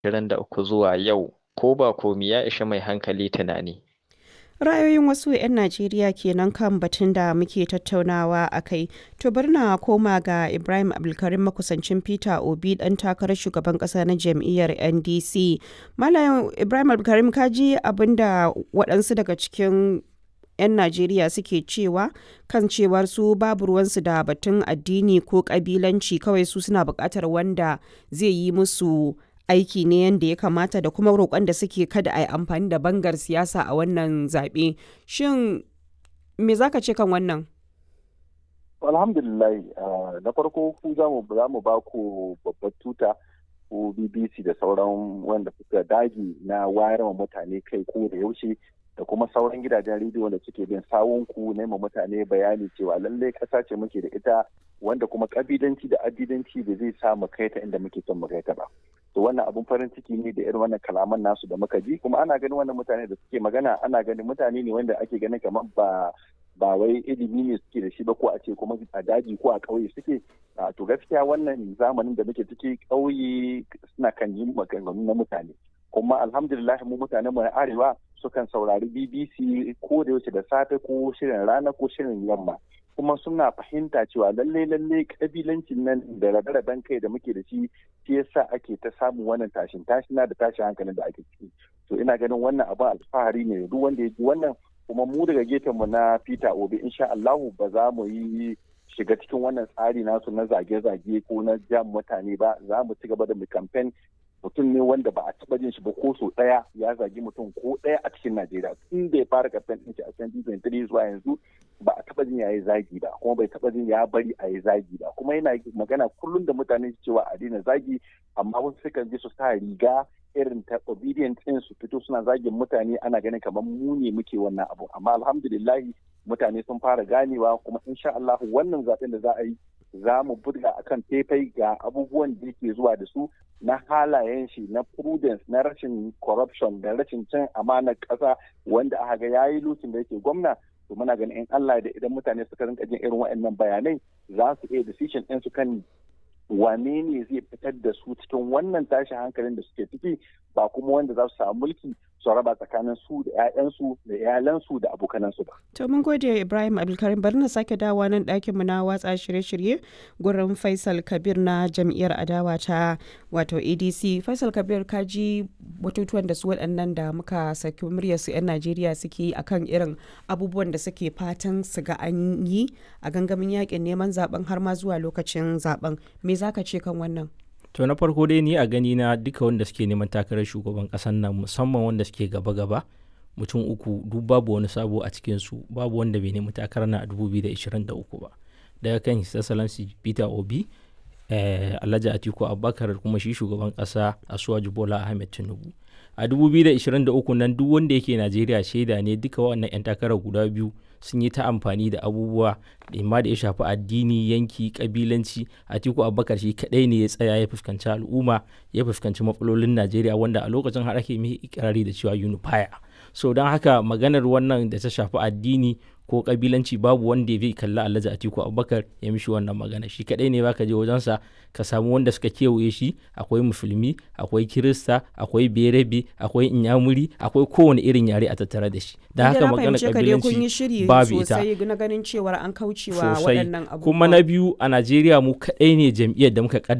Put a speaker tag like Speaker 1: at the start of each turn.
Speaker 1: 2023 zuwa yau ko ba komi ya ishi mai hankali tunani.
Speaker 2: Ra'ayoyin wasu 'yan Najeriya kenan kan batun da muke tattaunawa a kai. To bari na koma ga Ibrahim Abdulkarim makusancin Peter Obi dan takarar shugaban kasa na jam'iyyar NDC. Malam Ibrahim Abdulkarim ka ji abin da waɗansu daga cikin 'yan Najeriya suke cewa kan cewar su babu ruwansu da batun addini ko kabilanci kawai su suna buƙatar wanda zai yi musu aiki ne yadda ya kamata da kuma roƙon da suke kada a yi amfani da bangar siyasa a wannan zaɓe. Shin me za ka ce kan wannan?
Speaker 3: Alhamdulillah na farko ku za mu ba ku babbar tuta ko BBC da sauran wanda suka dage na wayar wa mutane kai ko da yaushe da kuma sauran gidajen rediyo da suke bin sawunku na mutane bayani cewa lallai ƙasa ce muke da ita wanda kuma kabilanci da addidanci da zai sa mu kai ta inda muke son mu kai ta ba. to wannan abun farin ciki ne da irin wannan kalaman nasu da muka ji kuma ana ganin wannan mutane da suke magana ana ganin mutane ne wanda ake ganin kamar ba ba wai ilimi ne suke da shi ba ko a ce kuma a daji ko a ƙauye suke to gaskiya wannan zamanin da muke ciki ƙauye suna kan yi maganganu na mutane kuma alhamdulillah mu mutanen mu na arewa sukan saurari BBC ko da yaushe da safe ko shirin rana ko shirin yamma kuma suna fahimta cewa lalle lalle kabilancin nan da rabe-raben kai da muke da shi shi yasa ake ta samun wannan tashin tashina da tashin hankalin da ake ciki to ina ganin wannan abin alfahari ne duk wanda ya ji wannan kuma mu daga gefen mu na Peter Obi insha Allahu ba za mu yi shiga cikin wannan tsari nasu na zage-zage ko na jam mutane ba za mu ci gaba da mu campaign mutum ne wanda ba a taba jin shi ba ko so daya ya zagi mutum ko daya a cikin Najeriya tun da ya fara campaign din shi a 2023 zuwa yanzu ba a taba jin ya yi zagi ba kuma bai taba jin ya bari a yi zagi ba kuma yana magana kullum da mutane cewa a daina zagi amma wasu sukan je su sa riga irin ta obedient din su fito suna zagin mutane ana ganin kamar mu ne muke wannan abu amma alhamdulillahi mutane sun fara ganewa kuma insha Allah wannan zaben da za a yi za mu buga akan faifai ga abubuwan da yake zuwa da su na halayen shi na prudence na rashin corruption da rashin cin amanar ƙasa wanda aka ga yayi lokacin da yake gwamna to muna ganin in Allah da idan mutane suka rinka jin irin waɗannan bayanai za su iya decision ɗin su kan wane ne zai fitar da su cikin wannan tashin hankalin da suke ciki ba kuma wanda za su samu mulki su raba tsakanin su da 'ya'yansu da iyalansu da abokanansu ba.
Speaker 2: To mun gode Ibrahim Abdulkarim bari na sake dawowa nan ɗakin mu na watsa shirye-shirye gurin Faisal Kabir na jam'iyyar adawa ta wato ADC. Faisal Kabir ka ji batutuwan da su waɗannan da muka saki muryar su 'yan Najeriya suke yi akan irin abubuwan da suke fatan su ga an yi a gangamin yakin neman zaben har ma zuwa lokacin zaben. Me zaka ce kan wannan?
Speaker 4: to na farko dai ni a gani na duka wanda suke neman takarar shugaban kasan nan musamman wanda suke gaba-gaba mutum uku duk babu wani sabo a cikinsu babu wanda bai nemi takarar na a 2023 ba daga kan his excellency peter obi eh, alhaji atiku abubakar kuma shi shugaban kasa asuwaju bola ahmed tinubu a 2023 nan duk wanda yake najeriya shaida ne duka wannan 'yan takarar guda biyu sun yi ta amfani da abubuwa da da ya shafi addini yanki kabilanci atiku abubakar shi kadai ne ya tsaya ya fuskanci al'umma ya fuskanci matsalolin najeriya wanda a lokacin har ake mai ikirari da cewa unifier so don haka maganar wannan da ta shafi addini ko kabilanci babu wanda zai kalli alhaji atiku abubakar ya mishi wannan magana shi kadai ne baka je wajensa ka samu wanda suka kewaye shi akwai musulmi akwai kirista akwai berebe akwai inyamuri akwai kowane irin yare a tattare da shi da haka magana kabilanci babu ita
Speaker 2: na ganin cewar an kaucewa waɗannan abubuwa
Speaker 4: kuma na biyu a najeriya mu kadai ne jam'iyyar da muka